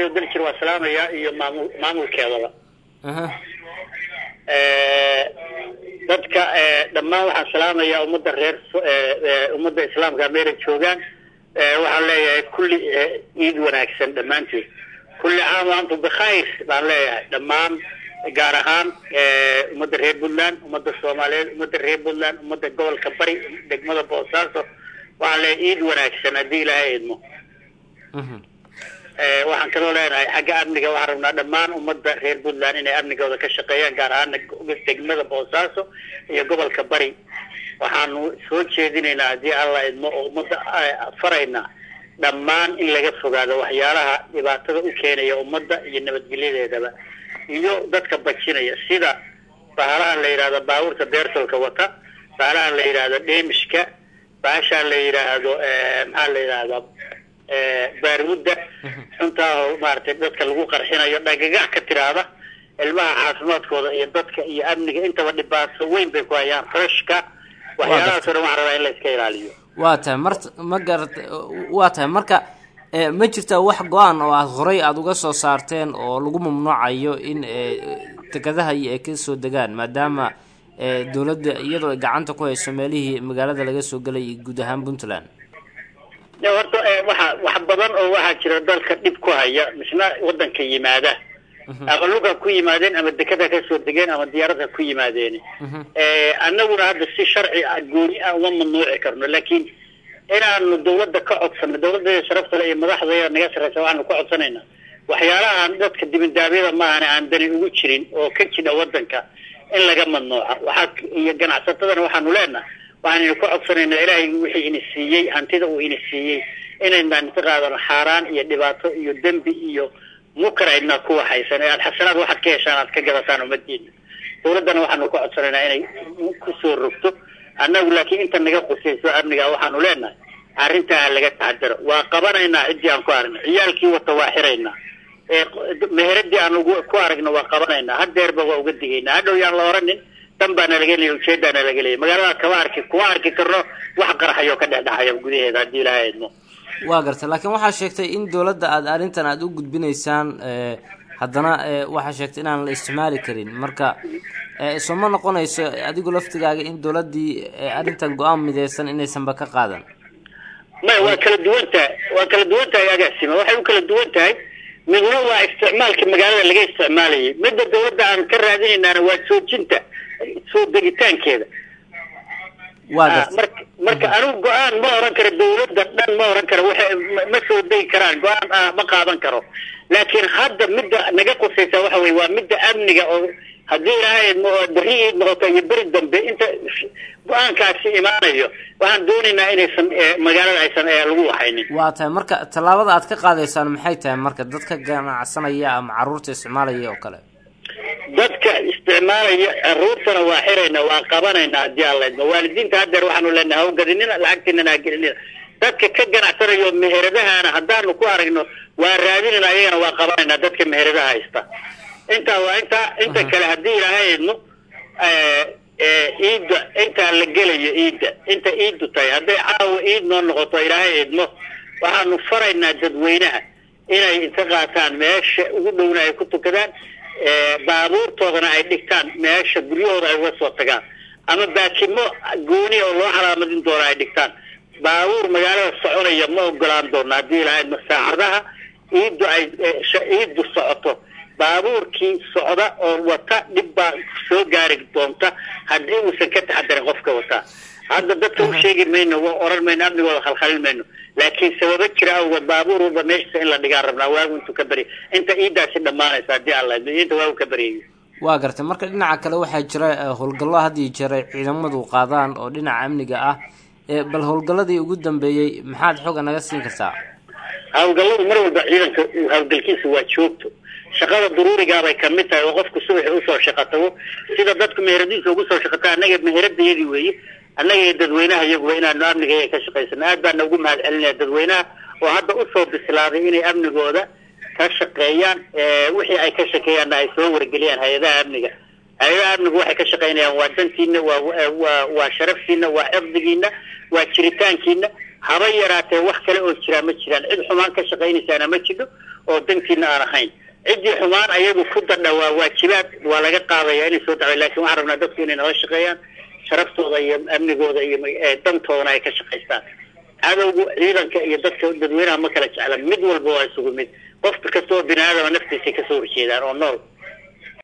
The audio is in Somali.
radio daljir waa salaamaya iyo maamul maamulkeedaba aha dadka dhammaan waxaan salaamayaa ummadda reer ummadda islaamka meela joogaan waxaan leeyahay kulli ciid wanaagsan dhammaanteed kulli caam wa antum bikhayr baan leeyahay dhammaan gaar ahaan ummadda reer puntland ummadda soomaaliyeed ummadda reer puntland ummadda gobolka bari degmada boosaaso waxaan leeyahay ciid wanaagsan haddii ilaahay idmo mhm waxaan kaloo leenahay xagga amniga waxaan rabnaa dhammaan ummadda reer puntland inay amnigooda ka shaqeeyaan gaar ahaana degmada boosaaso iyo gobolka bari waxaanu soo jeedinaynaa haddii alla idmo oo ummadda farayna dhammaan in laga fogaado waxyaalaha dhibaatada u keenaya ummadda iyo nabadgelyadeedaba iyo dadka bajinaya sida bahalahan la yidhahdo baabuurta beertolka wata bahalahan la yidhahdo dheemishka bahashaan la yidhaahdo maxaa la yidhahdaa baarmudda xuntaa oo maaragtay dadka lagu qarxinayo dhagagax ka tiraahda ilmaha caafimaadkooda iyo dadka iyo amniga intaba dhibaato weyn bay ku hayaan freshka waxyaalahaas oo dhan waxaan rabaa in la iska ilaaliyo waa tahay mart ma garat waa tahay marka e, ma jirtaa wax go-aan oo aada horay aada uga soo saarteen oo lagu mamnuucayo in e, dekadaha iyo ay ka soo degaan maadaama e, dowladda iyadoo ay gacanta ku hayso meelihii magaalada laga soo gelay iyo guud ahaan puntland Ya, horta waxa wax badan oo waxaa jira dalka dhib ku haya misna wadanka yimaada ama luga ku yimaadeen ama dekada ka soo degeen ama diyaarada ku yimaadeen annaguna hadda si sharci ah gooni ah uma mamnuuci karno laakiin inaanu dawladda ka codsano dawladda sharafta le iyo madaxdeeda naga sarreysa waxaanu ka codsanaynaa waxyaalahan dadka dibindaabyada maahane aan dani ugu jirin oo ka jira wadanka in laga mamnuuca waxaa iyo ganacsatadana waxaanu leenahay waxaanaynu ka codsanaynaa ilaahay wixii ina siiyey hantida uu ina siiyey inaynaan inta qaadano xaaraan iyo dhibaato iyo dembi iyo munkar aydnaa ku waxaysan ee aad xasanaad waxaad ka heshaan aad ka gadataan umadiina dawladdana waxaanu ka codsanaynaa inay kusoo rogto annagu laakiin inta naga qusayso amniga waxaanu leenahay arrintaa ha laga taxadaro waa qabanaynaa ciddii aan ku aragno ciyaalkii wata waa xiraynaa ee meheradii aan ugu ku aragno waa qabanaynaa hadeerba waa uga digaynaa hadhow yaan la oranin dan baana laga leeyay ujeedaana laga leeyay magaalada kama arki kuma arki karno wax qarxayo ka dhex dhexaya gudaheeda haddii ilaahay idmo waa gartay laakiin waxaa sheegtay in dowladda aada arrintan aada u gudbinaysaan e, haddana e, waxaa sheegtay inaan la isticmaali karin marka e, soo ma noqonayso adigu laftigaaga in dowladdii e, arrintan go-aan mideysan inaysanba ka qaadan maya waa kala duwan tahay waa kala duwan tahay agaasima waxay u kala duwan tahay midna waa isticmaalka magaalada laga isticmaalayay midda dawladda aan ka raadinaynaana waa joojinta soo degitaankeeda waa Ah, gartay marka marka anigu go-aan ma oran karo dawladda dhan ma oran karo waxay ma- ma soo degi karaan go-aan ah ma qaadan karo laakiin hadda midda naga qusaysa waxa weye waa midda amniga oo haddii ilaahay idmo oo berri iid noqoto iyo beri dambe inta go-aankaasi imaanayo waxaan doonaynaa inaysan eh, magaalada aysan eh, lagu waxaynin waa tahay marka tallaabada aad ka qaadaysaan maxay tahay marka dadka ganacsanaya ama caruurta isticmaalaya oo kale dadka isticmaalaya caruurtana waa xiraynaa waa qabanaynaa haddii aan laydmo waalidiinta haddeer waxaanu leenahay hawgadinina lacagtiinana ha gelinina dadka ka ganacsanayo meheradahana haddaanu ku aragno waa raadinayna ayagana waa qabanaynaa dadka meheradaha haysta intaa waa intaa inta kale haddii ilaahay idmo ciidda intaa la gelayo ciidda inta ciiddu tahay hadday caawa ciid noo noqoto ilaahay idmo waxaanu faraynaa dadweynaha inay inta qaataan meesha ugu dhowna ay ku tukadaan baabuurtoodana ay dhigtaan meesha guryahooda ay uga soo tagaan ama baakimo gooni oo loo calaamadin doono ay dhigtaan baabuur magaalada soconaya ma ogolaan doono haddii ilaahay idmo saacadaha ciiddu ay ciiddu socoto baabuurkii socda oo wata dhib baa soo gaari doonta haddii uusan ka taxadarin qofka wataa hadda dadka u sheegi mayno waa oran mayno amnigooda khalkhalin mayno laakiin sababo jira awgeed baabuur walba meeshiisa in la dhigaan rabnaa waagu intuu ka barya inta ciiddaasi dhammaanaysa haddii alla inta waagu ka baryayo waa gartay marka dhinaca kale waxaa jira eh, howlgallo had iyo jeer ay ciidamadu qaadaan oo dhinaca amniga ah Eh, bal howlgalladii ugu dambeeyey maxaad xooga naga siin kartaa hawlgalladu mar walba ciidanka hawlgalkiisa waa joogto shaqada daruurigaabay kamid tahay oo qofku subaxi usoo shaqo tago sida dadku meheradiisa ugu soo shaqata annaga meheradayadii weeye annaga iyo dadweynaha iyaguba inaanu amniga iyaga ka shaqaysano aad baana ugu mahad celinaya dadweynaha oo hadda usoo bislaaday inay amnigooda ka shaqeeyaan wixii ay ka shaqeeyaanna ay soo wargeliyaan hay-adaha amniga hay-adaha amnigu waxay ka shaqaynayaan waa dantiina waa waa waa sharaftiina waa xifdigiina waa jiritaankiina haba yaraatee wax kale oo jiraa ma jiraan cid xumaan ka shaqaynaysaana ma jidho oo dantiina aan ahayn ciddii xumaan ayagu ku dadha waa waajibaad waa laga qaadaya inay soo dacdo lakin waxaan rabnaa dadku inay nala shaqeeyaan sharaftooda iyo amnigooda iyo dantoodana ay ka shaqaystaan cadowgu ciidanka iyo dadka dadweynaha ma kala jecla mid walba waa isugu mid qof kasta oo bini aadama naftiisay kasoo horjeedaan oo nool